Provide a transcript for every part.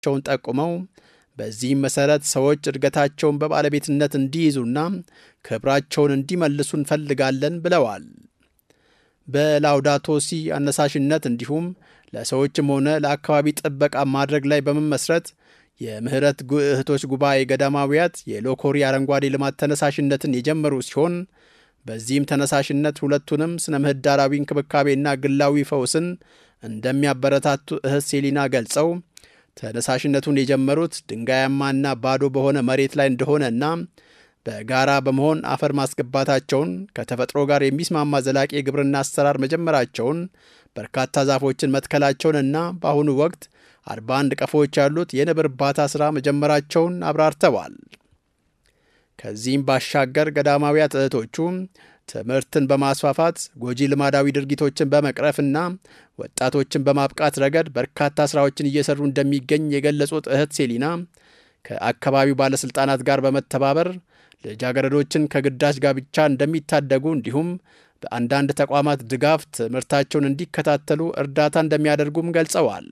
መሆናቸውን ጠቁመው በዚህም መሠረት ሰዎች እድገታቸውን በባለቤትነት እንዲይዙና ክብራቸውን እንዲመልሱ እንፈልጋለን ብለዋል። በላውዳቶሲ አነሳሽነት እንዲሁም ለሰዎችም ሆነ ለአካባቢ ጥበቃ ማድረግ ላይ በመመስረት የምህረት እህቶች ጉባኤ ገዳማውያት የሎኮሪ አረንጓዴ ልማት ተነሳሽነትን የጀመሩ ሲሆን በዚህም ተነሳሽነት ሁለቱንም ስነ ምህዳራዊ እንክብካቤና ግላዊ ፈውስን እንደሚያበረታቱ እህት ሴሊና ገልጸው ተነሳሽነቱን የጀመሩት ድንጋያማና ባዶ በሆነ መሬት ላይ እንደሆነና በጋራ በመሆን አፈር ማስገባታቸውን ከተፈጥሮ ጋር የሚስማማ ዘላቂ የግብርና አሰራር መጀመራቸውን በርካታ ዛፎችን መትከላቸውንና በአሁኑ ወቅት 41 ቀፎዎች ያሉት የንብ እርባታ ሥራ መጀመራቸውን አብራርተዋል። ከዚህም ባሻገር ገዳማውያት እህቶቹ ትምህርትን በማስፋፋት ጎጂ ልማዳዊ ድርጊቶችን በመቅረፍና ወጣቶችን በማብቃት ረገድ በርካታ ሥራዎችን እየሰሩ እንደሚገኝ የገለጹት እህት ሴሊና ከአካባቢው ባለሥልጣናት ጋር በመተባበር ልጃገረዶችን ከግዳጅ ጋብቻ እንደሚታደጉ እንዲሁም በአንዳንድ ተቋማት ድጋፍ ትምህርታቸውን እንዲከታተሉ እርዳታ እንደሚያደርጉም ገልጸዋል።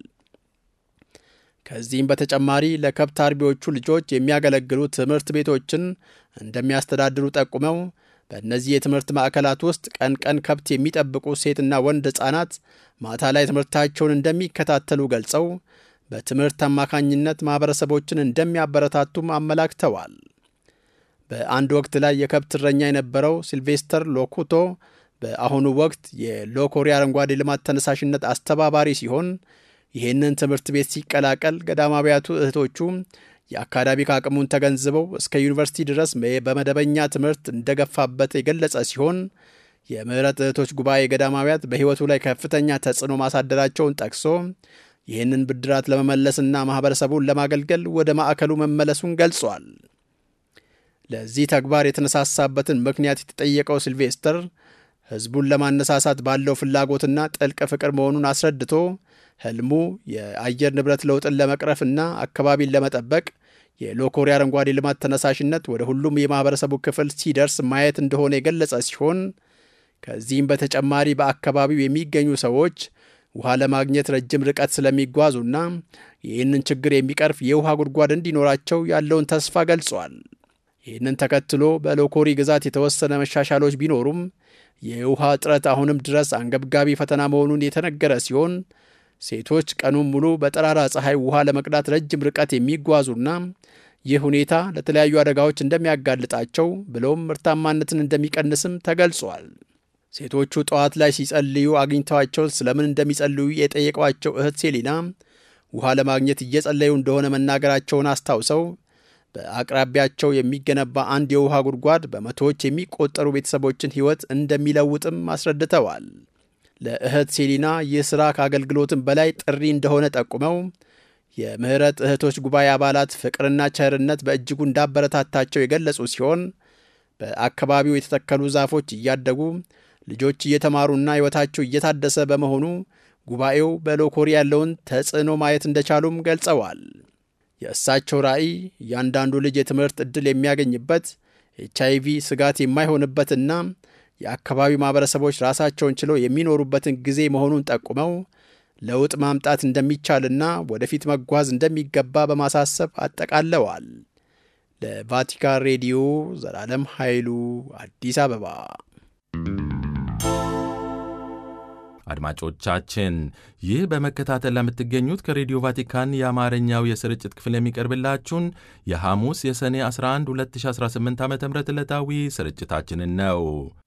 ከዚህም በተጨማሪ ለከብት አርቢዎቹ ልጆች የሚያገለግሉ ትምህርት ቤቶችን እንደሚያስተዳድሩ ጠቁመው በእነዚህ የትምህርት ማዕከላት ውስጥ ቀን ቀን ከብት የሚጠብቁ ሴትና ወንድ ሕፃናት ማታ ላይ ትምህርታቸውን እንደሚከታተሉ ገልጸው በትምህርት አማካኝነት ማኅበረሰቦችን እንደሚያበረታቱም አመላክተዋል። በአንድ ወቅት ላይ የከብት እረኛ የነበረው ሲልቬስተር ሎኩቶ በአሁኑ ወቅት የሎኮሪ አረንጓዴ ልማት ተነሳሽነት አስተባባሪ ሲሆን ይህንን ትምህርት ቤት ሲቀላቀል ገዳማውያቱ እህቶቹ የአካዳሚክ አቅሙን ተገንዝበው እስከ ዩኒቨርሲቲ ድረስ በመደበኛ ትምህርት እንደገፋበት የገለጸ ሲሆን የምህረት እህቶች ጉባኤ ገዳማውያት በሕይወቱ ላይ ከፍተኛ ተጽዕኖ ማሳደራቸውን ጠቅሶ ይህንን ብድራት ለመመለስና ማኅበረሰቡን ለማገልገል ወደ ማዕከሉ መመለሱን ገልጿል። ለዚህ ተግባር የተነሳሳበትን ምክንያት የተጠየቀው ሲልቬስተር ሕዝቡን ለማነሳሳት ባለው ፍላጎትና ጥልቅ ፍቅር መሆኑን አስረድቶ ህልሙ የአየር ንብረት ለውጥን ለመቅረፍና አካባቢን ለመጠበቅ የሎኮሪ አረንጓዴ ልማት ተነሳሽነት ወደ ሁሉም የማኅበረሰቡ ክፍል ሲደርስ ማየት እንደሆነ የገለጸ ሲሆን ከዚህም በተጨማሪ በአካባቢው የሚገኙ ሰዎች ውሃ ለማግኘት ረጅም ርቀት ስለሚጓዙና ይህንን ችግር የሚቀርፍ የውሃ ጉድጓድ እንዲኖራቸው ያለውን ተስፋ ገልጿል። ይህንን ተከትሎ በሎኮሪ ግዛት የተወሰነ መሻሻሎች ቢኖሩም የውሃ እጥረት አሁንም ድረስ አንገብጋቢ ፈተና መሆኑን የተነገረ ሲሆን ሴቶች ቀኑን ሙሉ በጠራራ ፀሐይ ውሃ ለመቅዳት ረጅም ርቀት የሚጓዙና ይህ ሁኔታ ለተለያዩ አደጋዎች እንደሚያጋልጣቸው ብሎም ምርታማነትን እንደሚቀንስም ተገልጿል። ሴቶቹ ጠዋት ላይ ሲጸልዩ አግኝተዋቸው ስለምን እንደሚጸልዩ የጠየቋቸው እህት ሴሊና ውሃ ለማግኘት እየጸለዩ እንደሆነ መናገራቸውን አስታውሰው በአቅራቢያቸው የሚገነባ አንድ የውሃ ጉድጓድ በመቶዎች የሚቆጠሩ ቤተሰቦችን ሕይወት እንደሚለውጥም አስረድተዋል። ለእህት ሴሊና ይህ ሥራ ከአገልግሎትም በላይ ጥሪ እንደሆነ ጠቁመው የምህረት እህቶች ጉባኤ አባላት ፍቅርና ቸርነት በእጅጉ እንዳበረታታቸው የገለጹ ሲሆን በአካባቢው የተተከሉ ዛፎች እያደጉ ልጆች እየተማሩና ሕይወታቸው እየታደሰ በመሆኑ ጉባኤው በሎኮሪ ያለውን ተጽዕኖ ማየት እንደቻሉም ገልጸዋል። የእሳቸው ራዕይ እያንዳንዱ ልጅ የትምህርት ዕድል የሚያገኝበት ኤች አይቪ ስጋት የማይሆንበትና የአካባቢው ማኅበረሰቦች ራሳቸውን ችለው የሚኖሩበትን ጊዜ መሆኑን ጠቁመው ለውጥ ማምጣት እንደሚቻልና ወደፊት መጓዝ እንደሚገባ በማሳሰብ አጠቃለዋል። ለቫቲካን ሬዲዮ ዘላለም ኃይሉ አዲስ አበባ። አድማጮቻችን ይህ በመከታተል ለምትገኙት ከሬዲዮ ቫቲካን የአማርኛው የስርጭት ክፍል የሚቀርብላችሁን የሐሙስ የሰኔ 11 2018 ዓ ም ዕለታዊ ስርጭታችንን ነው።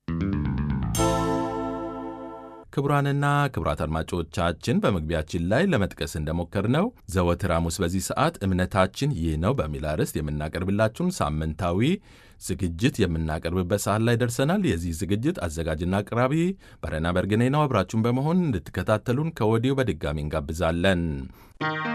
ክቡራንና ክቡራት አድማጮቻችን በመግቢያችን ላይ ለመጥቀስ እንደሞከርነው ዘወትር ሐሙስ በዚህ ሰዓት እምነታችን ይህ ነው በሚል አርዕስት የምናቀርብላችሁን ሳምንታዊ ዝግጅት የምናቀርብበት ሰዓት ላይ ደርሰናል። የዚህ ዝግጅት አዘጋጅና አቅራቢ በረና በርግኔ ነው። አብራችሁን በመሆን እንድትከታተሉን ከወዲሁ በድጋሚ እንጋብዛለን።